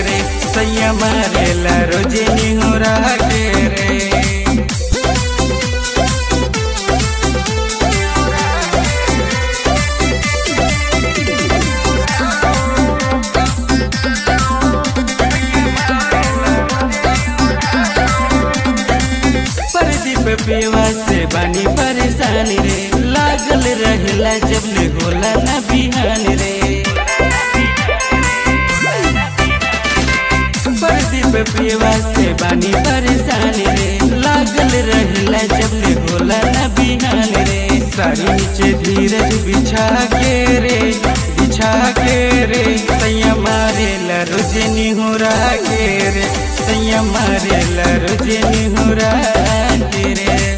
रे सैया मारेला रोजे निहोरा के रे परदीप पेवा से बानी परेशानी रे लागल रहला जब ले होला ना बिहान रे परदीप पेवा से बानी परेशानी रे लागल रहला जब ले होला ना बिहान रे सारी नीचे धीरज बिछा के रे बिछा के रे सैया मारेला रोजे निहुरा के रे सैया मारेला रोजे निहुरा के रे